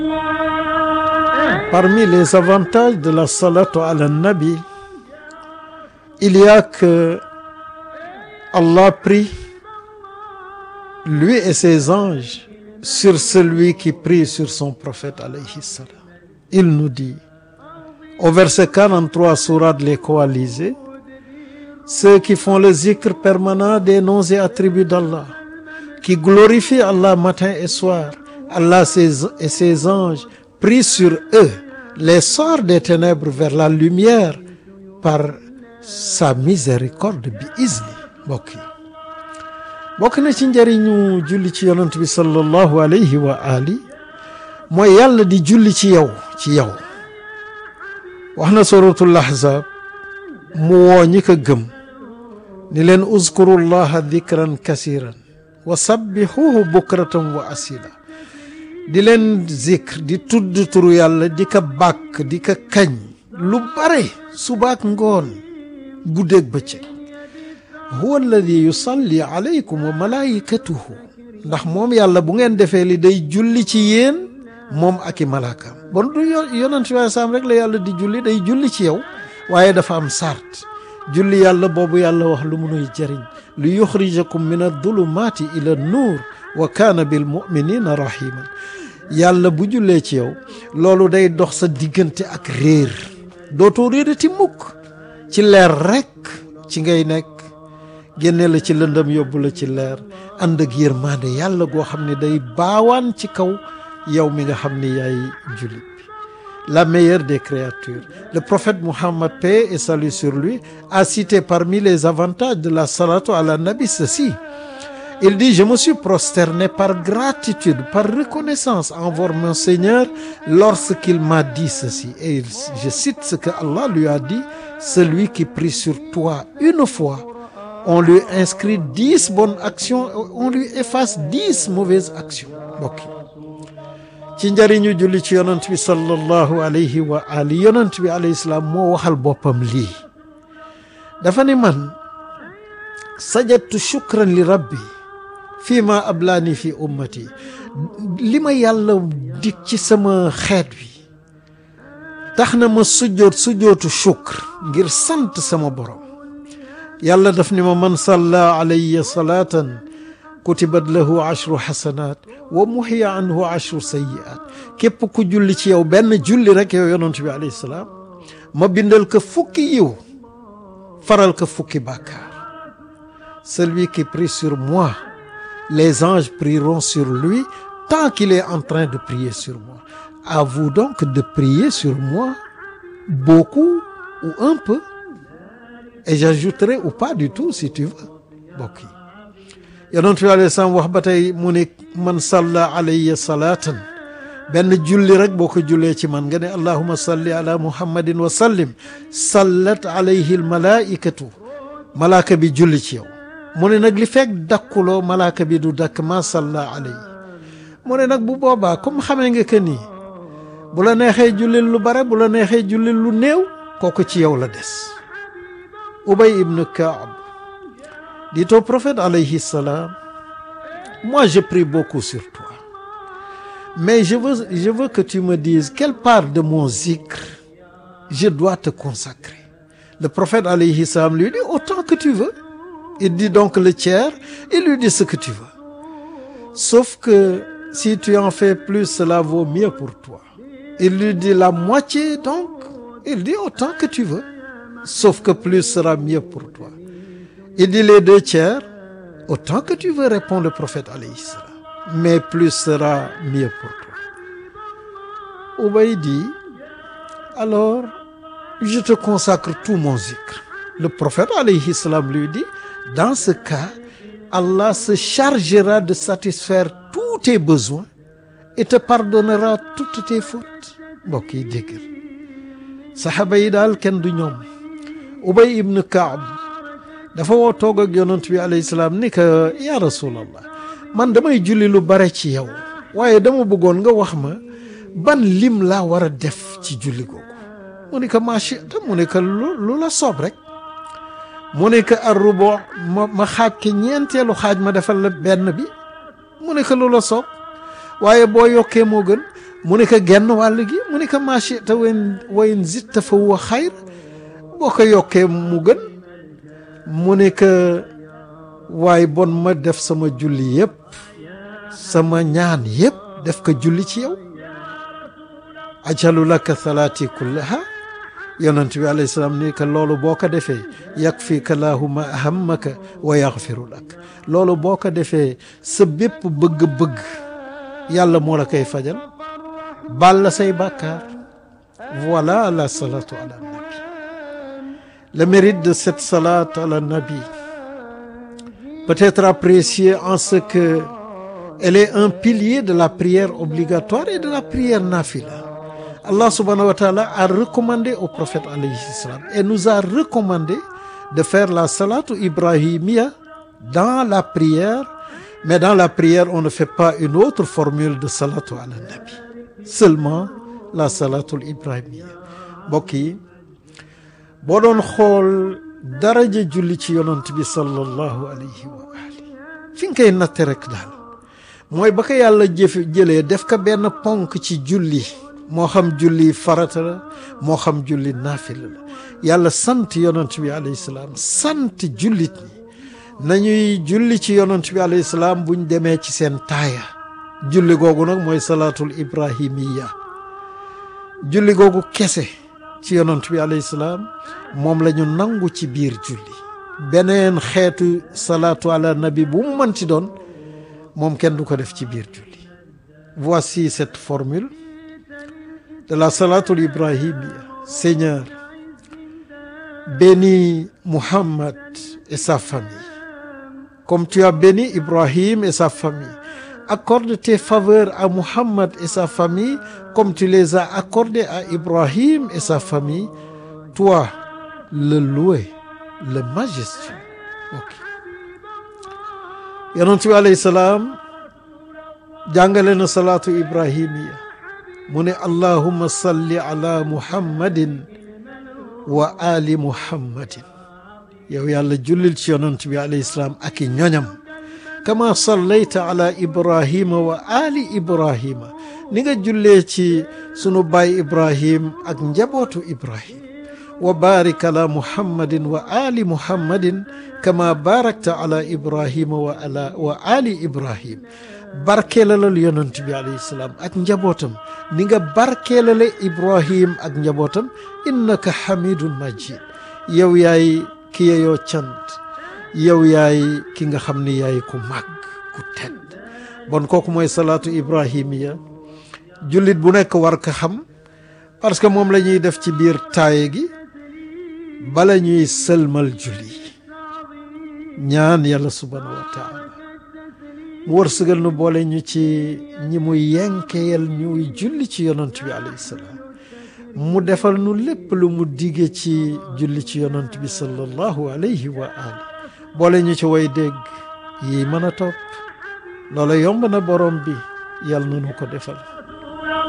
Parmi les avantages de la salatu ala nabi, il y a que Allah prie, lui et ses anges, sur celui qui prie sur son prophète alayhi salam. Il nous dit, au verset 43 sourate Les Coalisés, ceux qui font le zikr permanent des noms et attributs d'Allah, qui glorifient Allah matin et soir, Allah et ses anges prient sur eux, les sort des ténèbres vers la lumière par sa miséricorde bi izni mbokk yi bokk na ci njëriñu julli ci yonent bi sallallahu alayhi wa ali mooy yàlla di julli ci yow ci yow wax na suratul ahzab mu woo ñi ko gëm ni leen uzkuru llaha dikran kasiran wa sabbihuhu bukratan wa asila di leen zikr di tudd turu yàlla di ko bàkk di ko kañ lu bare subaak ngoon guddeeg bëccëg huwa alladi yusalli alaykum wa malaikatuhu ndax moom yàlla bu ngeen defee li day julli ci yéen moom ak i malaakaam bon du yonent bi saam rek la yàlla di julli day julli ci yow waaye dafa am sart julli yàlla boobu yàlla wax lu munuy jëriñ li yuxrijakum min adulumaati ila nuur wa kaana bil muminina rahiman yàlla bu jullee ci yow loolu day dox sa diggante ak réer dootoo réerati mukk ci leer rekk ci ngay nekk génne la ci lëndëm yóbbu la ci leer ànd ak yërmande yàlla goo xam ne day baawaan ci kaw yow mi nga xam ne yaay jullit bi la meilleure des créatures le prophète Muhammad paix et salut sur lui a cité parmi les avantages de la salatu ala nabi ceci il dit je me suis prosterné par gratitude par reconnaissance envers mon Seigneur lorsqu'il m'a dit ceci et je cite ce que Allah lui a dit celui qui prie sur toi une fois on lui inscrit dix bonnes actions on lui efface dix mauvaises actions mbokk ci njëriñu julli ci yonent bi sallallahu alayhi wa ali yonent bi alayhi salaam moo waxal boppam lii dafa ni man sajadtu shukran li rabbi fii ma ablaani fi ummati li ma yàlla dig ci sama xeet wi tax na ma sujjoot sujjootu shukr ngir sant sama borom yàlla daf ni ma man salla alayya salaatan kutibat lahu ashru xasanat wa muxiya anhu ashru sayiat képp ku julli ci yow benn julli rek yow yonent bi alayhi salaam ma bindal ko fukki yiw faral ko fukki bàkkaar celui qui prie sur moi les anges prieront sur lui tant qu'il est en train de prier sur moi à vous donc de prier sur moi beaucoup ou un peu et j'ajouterai ou pas du tout si tu veux mbokk yi yonent bi alayhi salaam wax ba tey mu ne man salla alayya salaatan benn julli rek boo ko jullee ci man nga ne allahuma salli ala muhammadin wa sallim sallat alayhi almalaikatu malaaka bi julli ci yow mu ne nag li fekk dakkuloo malaaka bi du dakk ma salla alayhi mu ne nag bu boobaa comme xamee nga que nii bu la neexee jullil lu bare bu la neexee jullil lu néew kooku ci yow la des Ubay ibn Kaab dit au prophète alayhi salam moi je prie beaucoup sur toi mais je veux je veux que tu me dises quelle part de mon zikr je dois te consacrer le prophète alayhi salam lui dit autant que tu veux il dit donc le tiers il lui dit ce que tu veux sauf que si tu en fais plus cela vaut mieux pour toi il lui dit la moitié donc il dit autant que tu veux sauf que plus sera mieux pour toi il dit les deux tiers autant que tu veux répond le prophète alayhi salam mais plus sera mieux pour toi Ubay dit alors je te consacre tout mon zikr le prophète alayhi salam lui dit dans ce cas Allah se chargera de satisfaire tous tes besoins et te pardonnera toutes tes fautes mbokk yi déggal saxaaba yi daal kenn du ñoom Ubay ibn Kaab dafa woo toog ak yonent bi alayhi salaam ni que ya rasulallah man damay julli lu bare ci yow waaye dama bëggoon nga wax ma ban lim laa war a def ci julli googu mu ne que machita mu ne que lu la soob rek mu ne que arrubo ma ma xaaj ke ñeenteelu xaaj ma defal la benn bi mu ne que lu la soob waaye boo yokkee moo gën mu ne ko genn wàll gi mu ne ko machita wen wayn zitta fa huwa xayr boo ko yokkee mu gën mu ne ko waaye bon ma def sama julli yëpp sama ñaan yëpp def ko julli ci yow ajalu laka salaati kullaha yonent bi alayhi salaam ni que loolu boo ko defee yakfika lahuma ahammaka wa yaxfiru lak loolu boo ko defee sa bépp bëgg-bëgg yàlla moo la koy fajal baal la say bàkkaar voilà la salatu ala nabi le mérite de cette salate ala nabi peut être apprécié en ce que elle est un pilier de la prière obligatoire et de la prière nafila Allah subhanahu wa ta'ala a recommandé au prophète alayhi salam et nous a recommandé de faire la salatu ibrahimiya dans la prière mais dans la prière on ne fait pas une autre formule de salatu ala nabi seulement la salatul ibrahimiya mbokk yi boo doon xool daraja julli ci yonant bi sallallahu alayhi wa ali fi nga koy natte rek daal mooy ba ko yàlla jëf jëlee def ko benn ponk ci julli moo xam julli farata la moo xam julli naafila la yàlla sant yonant bi alayhi salaam sant jullit ñi nañuy julli ci yonant bi alayhi salaam buñ demee ci seen taaya julli googu nag mooy salaatul ibrahimiya julli googu kese ci yonant bi alayhi salaam moom la ñu nangu ci biir julli beneen xeetu salaatu ala nabi bu mu mënti doon moom kenn du ko def ci biir julli voici cette formule de la salatul ibrahimia Seigneur bénis Muhammad et sa famille comme tu as béni Ibrahim et sa famille accorde tes faveurs à Muhammad et sa famille comme tu les as accordées à Ibrahim et sa famille toi le loué le majestueux ok yonent bi alayhi salaam jàngale na salaatu ibrahimiya mu ne allahumma salli ala muhammadin wa ali muhammadin yow yàlla jullil ci yonent bi alayhi salaam ak i ñoñam kama sallayta ala ibrahima wa ali ibrahima ni nga jullee ci sunu baay ibrahim ak njabootu ibrahim wa barik ala muhammadin wa ali muhammadin kama barakta ala ibrahima wa ala wa ali ibrahim barkeelalal yonent bi alayhi salaam ak njabootam ni nga barkeelale ibrahim ak njabootam innaka hamidun majid yow yaay ki yeyoo cant yow yaay ki nga xam ni yaay ku màgg ku tedd bon kooku mooy salaatu ibrahimiya jullit bu nekk war ko xam parce que moom la ñuy def ci biir taaye gi bala ñuy sëlmal julli ñaan yàlla subhanahu wa taala mu wërsëgal nu boole ñu ci ñi muy yenkeyal ñuy julli ci yonant bi alayhi salaam mu defal nu lépp lu mu dige ci julli ci yonant bi sallallahu alayhi wa ali boole ñu ci way dégg yi mën a topp loola yomb na borom bi yàlla na nu ko defal